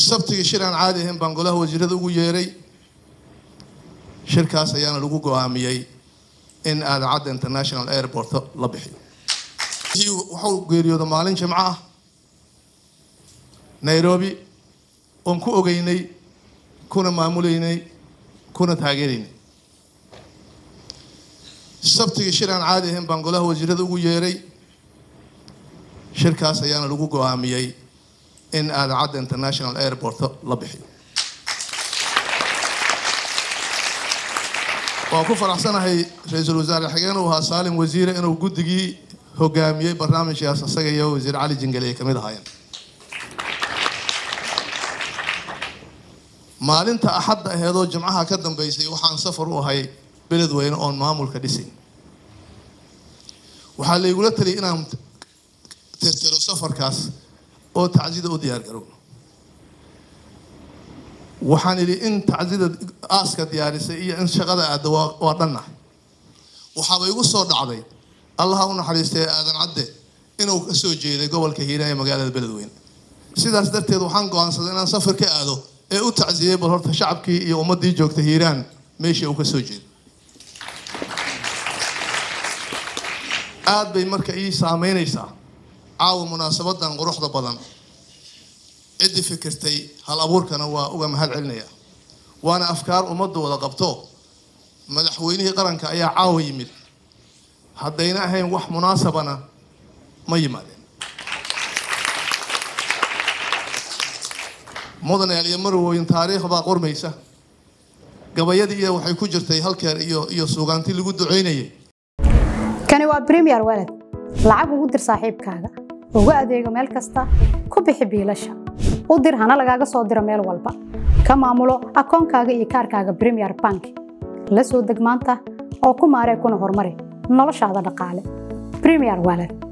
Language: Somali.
sabtigii shir aan caadi ahayn baan golaha wasiirada ugu yeeray shirkaas ayaana lagu go-aamiyey in aadacadda international airport la bixiyo wuxuu geeriyooda maalin jimco ah nairobi oon ku ogeynay kuna maamuleynay kuna taageeraynay sabtigii shir aan caadi ahayn baan golaha wasiirada ugu yeeray shirkaas ayaana lagu go-aamiyey in aadacadda international airport la bixiyo waan ku faraxsanahay ra-iisul wasaare xigeen uu ahaa saalim wasiire inuu guddigii hogaamiyey barnaamijkaas isaga iyo wasiir cali jingale ay kamid ahaayeen maalinta axadda aheedoo jimcaha ka dambeysay waxaan safar u ahay beledweyne oon maamulka dhisayn waxaa laygula taliyay inaan tirtiro safarkaas oo tacsida u diyaar garowno waxaan idhi in tacsida aaska diyaarisay iyo in shaqada aadda waa dhannahay waxaaba igu soo dhacday allaha u naxariistay aadan cadde inuu ka soo jeeday gobolka hiiraan ee magaalada beledweyne sidaas darteed waxaan go-aansaday inaan safar ka aado ee u tacsiyey bal horta shacabkii iyo ummaddii joogta hiiraan meeshii uu ka soo jeeday aada bay marka ii saameynaysaa caawa munaasabadan quruxda badan ciddii fikirtay hal abuurkana waa uga mahad celinaya waana afkaar ummadda wada qabto madaxweynihii qaranka ayaa caawa yimid haddayna ahayn wax munaasabana ma yimaadeen mudane aliyo marwoyn taariikh baa qormaysa gabayadii iyo waxay ku jirtay halkeer iyo iyo suugaantii lagu duceynayay kani waa premier walad lacag ugu dir saaxiibkaaga ugu adeego meel kasta ku bixi biilasha u dir hana lagaaga soo diro meel walba ka maamulo akoonkaaga iyo kaarkaaga premier bank la soo deg maanta oo ku maaree kuna horumari noloshaada dhaqaale premier walad